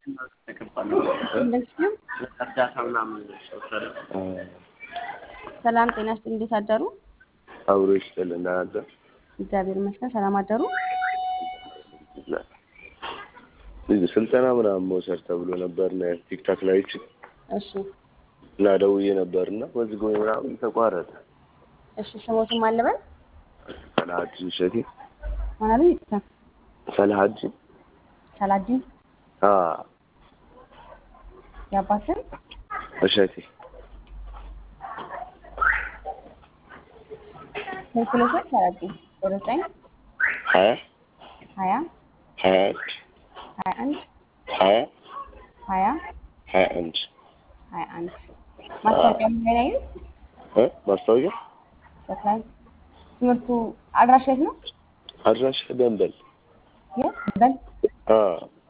እንደዚሁ እርዳታ ምናምን ሰላም ጤና ይስጥልኝ። እንዴት አደሩ? አብሮ ይስጥል እናንተ እግዚአብሔር ይመስገን። ሰላም አደሩ? ስልጠና ምናምን መውሰድ ተብሎ ነበር እና ቲክታክ ላይ እቺ እሺ እና ደውዬ ነበር እና በዚህ ጎኝ ምናምን ተቋረጠ። እሺ ስሞትም አለበል ሰላሀዲን እሸቴ ማናሉ ይጥታ ሰላሀዲን ሰላዲን አ የአባትን እሸቴ ስልክ ለሰጥ ሰላዲን ዘጠኝ ሀያ ሀያ ሀያ አንድ ሀያ አንድ ሀያ ሀያ ሀያ አንድ ሀያ አንድ ማስታወቂያ ምን ላይ ነው? እ ማስታወቂያ በክላይ ትምህርቱ አድራሻ የት ነው? አድራሻ ደንበል የት በል አ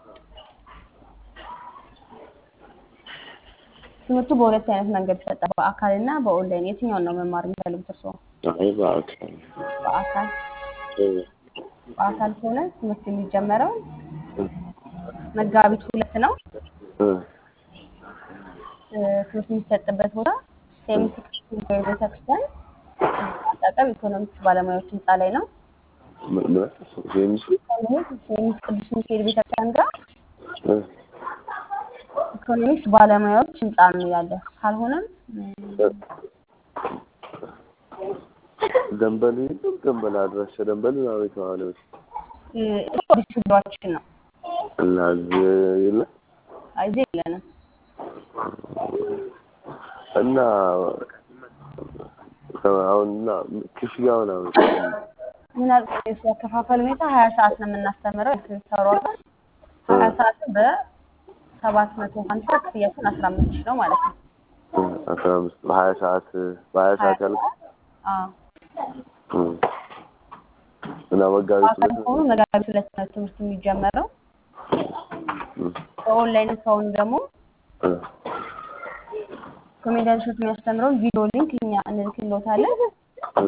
ትምህርቱ በሁለት አይነት መንገድ ይሰጣል። በአካል እና በኦንላይን የትኛውን ነው መማር የሚፈልጉት እርስዎ? አይ በአካል በአካል እ በአካል ከሆነ ትምህርት የሚጀመረው መጋቢት ሁለት ነው። እ እ ትምህርት የሚሰጥበት ቦታ ሴሚስ ሚካኤል ቤተክርስቲያን አጠገብ ኢኮኖሚክስ ባለሙያዎች ህንፃ ላይ ነው። ምን ምን ሴሚስ ሴሚስ ቅዱስ ሚካኤል ቤተክርስቲያን ጋር እ ኢኮኖሚክስ ባለሙያዎች ህንፃ ነው ያለ። ካልሆነም ደንበል የለም ደንበል አድራሻ ደንበል ምናምን የተባለ እ አዲስ ቢሮአችን ነው። እና እዚህ የለም አይ እዚህ የለንም። እና አሁን እና ክፍያ ምናምን ምን አልኩ ያከፋፈል ሁኔታ ሀያ ሰዓት ነው የምናስተምረው። የክሬዲት አወር ዋጋ ሀያ ሰዓትን በሰባት መቶ ሀምሳ ክፍያችን አስራ አምስት ሺህ ነው ማለት ነው። አስራ አምስት በሀያ ሰዓት በሀያ ሰዓት ያልኩ አዎ እና መጋቢት በአካል ሁለት ከሆኑ መጋቢት ሁለት ነው ትምህርት የሚጀመረው። በኦንላይን ከሆኑ ደግሞ እ ኮሜዲያን ሾት የሚያስተምረውን ቪዲዮ ሊንክ እኛ እንልክልዎታለን። እ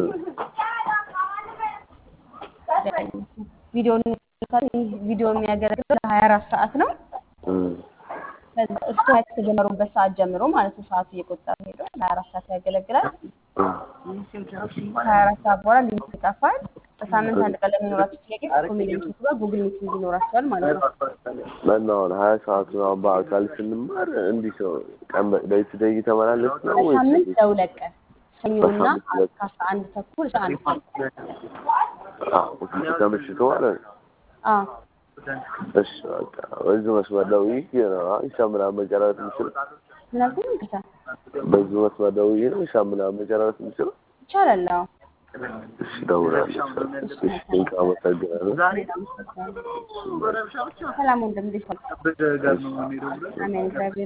ቪዲዮ እንልክልዎታለን። ይህ ቪዲዮ የሚያገለግለው ለሀያ አራት ሰዓት ነው። እ ከዛ እሱ ከተጀመሩበት ሰዓት ጀምሮ ማለት ነው ሰዓቱ እየቆጠረ ሄዶ ለሀያ አራት ሰዓት ያገለግላል። ከሀያ አራት ሰዓት በኋላ ሊንክ ይጠፋል። በሳምንት አንድ ቀን ለሚኖራቸው ጥያቄ ከኮሜዲያን ሾት ጋር ጉግል ሚቲንግ ይኖራቸዋል ማለት ነው። እና አሁን ሀያ ሰዓት ነው አሁን በአካል ስንማር እንዲህ ሰው ቀን በday to day እየተመላለስ ነው ወይስ በሳምንት ለሁለት ቀን ሰኞና በሳምንት ሁለት ከአስራ አንድ ተኩል እስከ አንድ ሰዓት አዎ ከምሽቱ ማለት ነው? አዎ እሺ በቃ በዚህ መስመር ደውዬ ነው ሂሳብ ምናምን መጨረስ የምችለው ምን አልኩኝ? ይቅርታ በዚህ መስመር ደውዬ ነው ሂሳብ ምናምን መጨረስ የምችለው? ይቻላል። አዎ እሺ እደውላለሁ። እሺ ቴንክ አመሰግናለሁ። ሰላም ወንድም እንዴት ዋልክ? አሜን እግዚአብሔር